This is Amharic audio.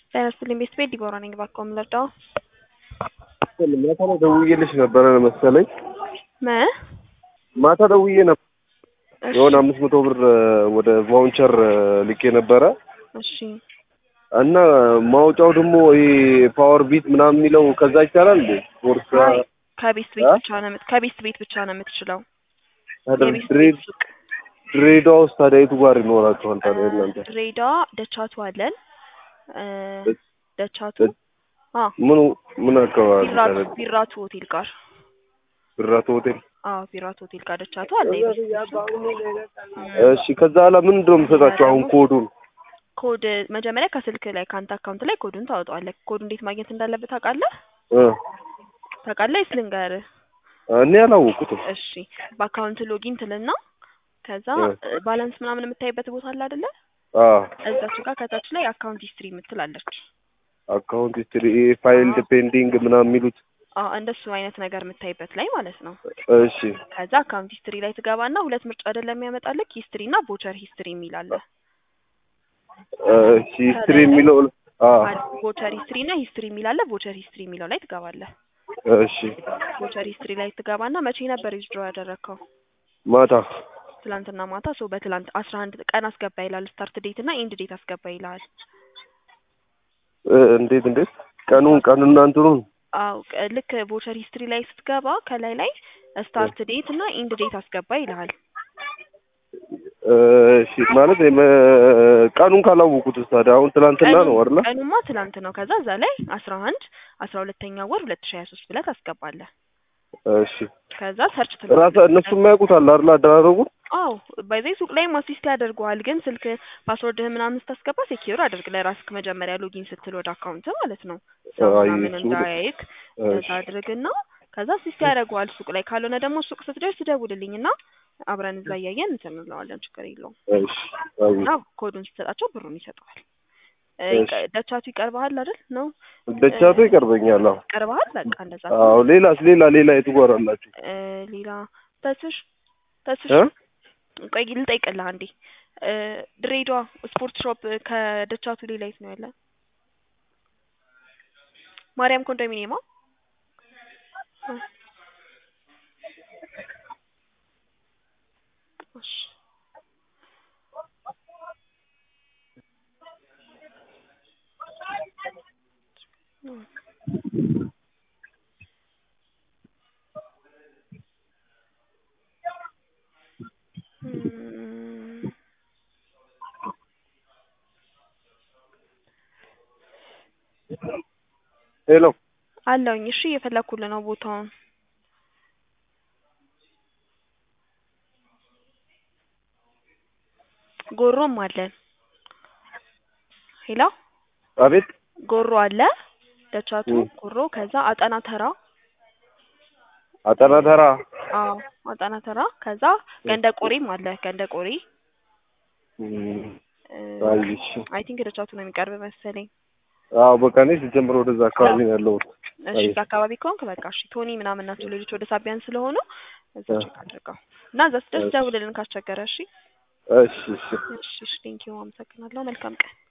ጤና ይስጥልኝ ቤት ቤት ዲቦራ ነኝ። እባክዎ ምን ልርዳዎ? ማታ ላይ ደውዬልሽ ነበረ መሰለኝ። ምን? ማታ ደውዬ ነበር እሺ የሆነ አምስት መቶ ብር ወደ ቫውቸር ልኬ ነበረ እሺ እና ማውጫው ደግሞ ይሄ ፓወር ቢት ምናምን የሚለው ከዛ ይቻላል እንዴ? ቦርሳ አይ ከቤት ቤት አ? ብቻ ነው የምት- ከቤት ቤት ብቻ ነው የምትችለው። ታዲያ የቤት ድሬ- ቤት ሱቅ ድሬዳዋ ውስጥ ታዲያ የቱ ጋር ይኖራችኋል ታዲያ እናንተ? ድሬዳዋ ደቻቱ አለን እ ደ- ደቻቱ ደ- አ ምኑ ምን አካባቢ ቢራቱ ታዲያ? ቢራቱ ሆቴል ጋር ብራቶ ሆቴል። አዎ ቢራቱ ሆቴል ጋር ደቻቱ አለ የቤት ቤት ሱቅ። እሺ ከዛ ኋላ ምንድን ነው የምሰጣቸው አሁን ኮዱን? ኮድ መጀመሪያ ከስልክ ላይ ከአንተ አካውንት ላይ ኮዱን ታወጣዋለህ። ኮዱ እንዴት ማግኘት እንዳለበት ታውቃለህ? እ ታውቃለህ ወይስ ልንገርህ? እኔ አላወኩትም። እሺ በአካውንት ሎጊን ትልና ከዛ እ። ባላንስ ምናምን የምታይበት ቦታ አለ አይደለ? አዎ እዛች ጋር ከታች ላይ አካውንት ሂስትሪ የምትላለች። አካውንት ሂስትሪ ፋይልድ ፔንዲንግ ምናምን የሚሉት አዎ እንደሱ አይነት ነገር የምታይበት ላይ ማለት ነው። እሺ ከዛ አካውንት ሂስትሪ ላይ ትገባና ሁለት ምርጫ አይደለም የሚያመጣልክ ሂስትሪ እና ቦቸር ሂስትሪ የሚል አለ። እሺ ሂስትሪ የሚለው አዎ ቦቸር ሂስትሪ እና ሂስትሪ የሚል አለ። ቦቸር ሂስትሪ የሚለው ላይ ትገባለህ። እሺ ቦቸር ሂስትሪ ላይ ትገባና መቼ ነበር ዊዝድሮ ያደረግከው? ማታ ትላንትና ማታ። ሰው በትላንት አስራ አንድ ቀን አስገባ ይላል። ስታርት ዴት እና ኢንድ ዴት አስገባ ይልሃል። እ፣ እንዴት እንዴት ቀኑን ቀኑና እንትኑን አው ልክ ቦቸር ሂስትሪ ላይ ስትገባ ከላይ ላይ ስታርት ዴት እና ኢንድ ዴት አስገባ ይልሃል። እሺ ማለት የመ- ቀኑን ካላወቁት ታዲያ አሁን ትናንትና ነው አይደለ? ቀኑማ ትላንት ነው። ከዛ እዛ ላይ አስራ አንድ አስራ ሁለተኛ ወር ሁለት ሺ ሀያ ሶስት ብለህ ታስገባለህ። እሺ ከዛ ሰርች ራሳ እነሱ የሚያውቁት አለ አይደል? አደራረጉን አው በዚህ ሱቅ ላይም አሲስት ያደርገዋል። ግን ስልክ ፓስወርድህን ምናምን ስታስገባ ሴኪዩር አድርግ ለራስክ መጀመሪያ ሎጊን ስትል ወደ አካውንት ማለት ነው። ሰው አይ ምናምን እሱ እንዳያይክ እንደዛ እሺ አድርግና ከዛ አሲስት ያደርገዋል ሱቅ ላይ። ካልሆነ ደግሞ ሱቅ ስትደርስ ደውልልኝና አብረን እዛ እያየን እንትን እንለዋለን። ችግር የለውም። እሺ አይ እና ኮዱን ስትሰጣቸው ብሩን ይሰጠዋል። እ፣ እሺ ደቻቱ ይቀርበሃል አይደል? ነው ደቻቱ ይቀርበኛል። አዎ ይቀርበሃል። በቃ እንደዛ አዎ ሌላስ ሌላ ሌላ የቱ ጋር አላችሁ? እ፣ ሌላ ተስሽ ተስሽ እ ቆይ ልጠይቅልህ አንዴ። እ፣ ድሬዳዋ ስፖርት ሾፕ ከደቻቱ ሌላ የት ነው ያለ? ማርያም ኮንዶሚኒየማ እ፣ እሺ እም፣ ሄሎ አለውኝ። እሺ እየፈለኩልህ ነው ቦታውን። ጎሮም አለን። ሄሎ አቤት ጎሮ አለ ደቻቱ እም፣ ጎሮ። ከዛ አጠና ተራ አጠና ተራ አዎ አጠና ተራ። ከዛ ገንደ ቆሬም አለ ገንደ ቆሬ። እም፣ አይ እሺ አይ ቲንክ ደቻቱ ነው የሚቀርብ መሰለኝ። አዎ በቃ እኔ ሲጀምር ወደዛ አካባቢ ነው ያለሁት። እሺ አይ እዛ አካባቢ ከሆንክ በቃ እሺ። ቶኒ ምናምን ናቸው ሌሎች ወደ ሳቢያን ስለሆኑ እዛ እ፣ ቼክ አድርገው እና እዛ ስደርስ እሺ ደውልልን ካስቸገረ። እሺ እሺ እሺ እሺ እሺ ቴንኪው አመሰግናለሁ። መልካም ቀን